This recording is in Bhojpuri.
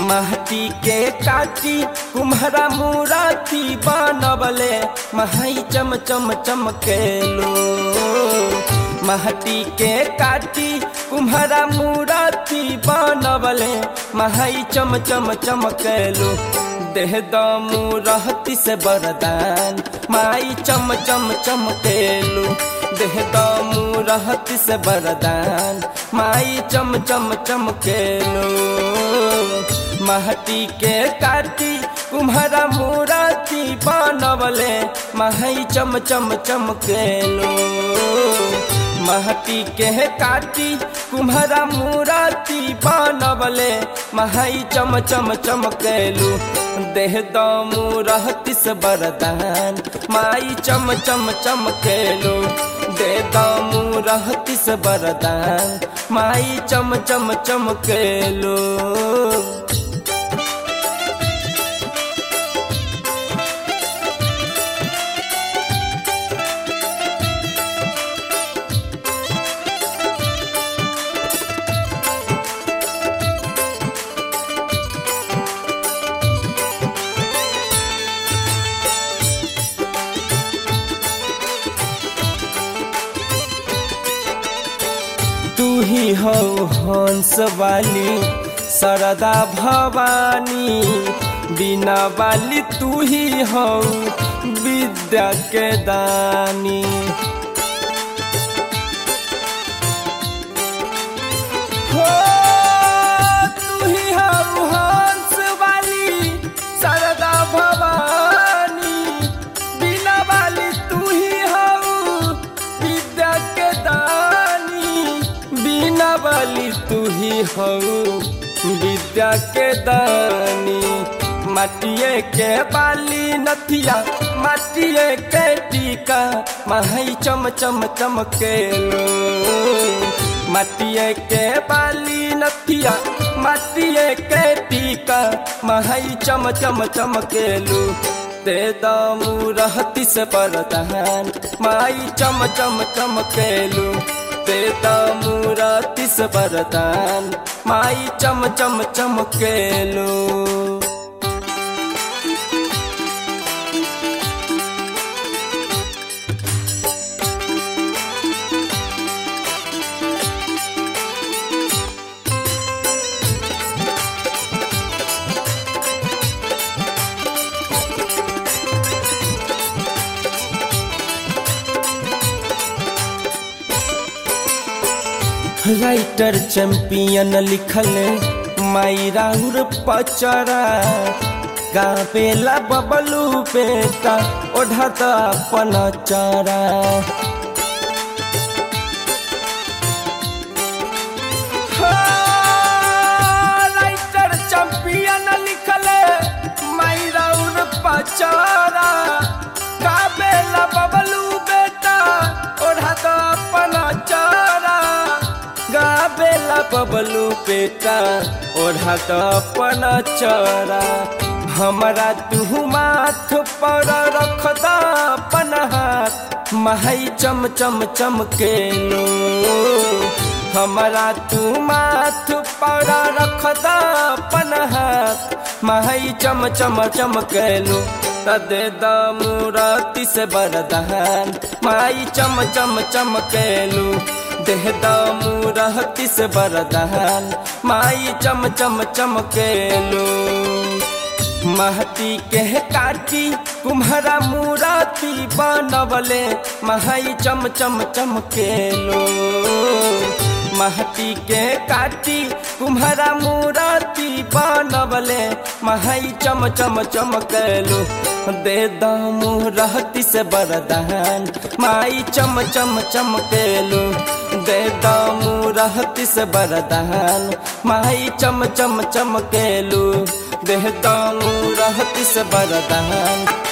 महती के काटी कुम्हरा मुराती बनबले महई चम चम चमकेलो महती के काटी कुम्हरा मुराती बनबले महई चम चम चमकेलो देह दमू रहती से बरदान माई चम चम चमकेलो देह दमू रहती से बरदान माई चम चम चमकेलो महती के काटी कुम्हरा मुराती बनबले महई चम चम चमकेलो महती के काटी कुम्हरा मुराती बनबले महई चम चम चमकेलू देह दमू रहती से बरदान माई चम चम चमकेलू दे दमू रहती से बरदान माई चम चम चमकेलू तू ही हो हंस वाली सरदा भवानी बिना वाली तू ही हो विद्या के दानी हो तू ही हो हंस वाली सरदा भवानी बिना वाली तू ही हो विद्या के दानी बिना वाली तू ही हो विद्या के दानी माटिए के बाली नथिया माटिए के टीका महई चम चम चमकेलो माटिए के बाली नथिया माटिए के टीका महई चम चम चमकेलू ते दमू रहती से परदान माई चम चम चमकेलू ते दमू रहती से परदान माई चम चम चमकेलू राइटर चैंपियन लिखल माई राउर पचरा गावेला बबलू बेटा ओढ़त अपन चरा राइटर चैंपियन लिखल माई राउर पचरा गावेला बबलू बेटा ओढ़त अपन चरा गावेला बबलू बेटा ओढ़ा तो अपन चरा हमरा तू माथ पर रख द अपन हाथ महई चम चम चमकेलो हमरा तू माथ पर रख द अपन हाथ महई चम चम चमकेलो तदे दमुरती से बरदान माई चम चम चमकेलू देह दमू रहती से बरदान माई चम चम चमकेलू महती के काटी कुम्हरा मुराती बनबले महई चम चम चमकेलो महती के काटी कुम्हरा मुराती बनबले महई चम चम चमकेलो दे दमू रहती से बरदान माई चम चम चमकेलो दे दमू रहती से बरदान माई चम चम चमकेलू देह दमू रहती से बरदान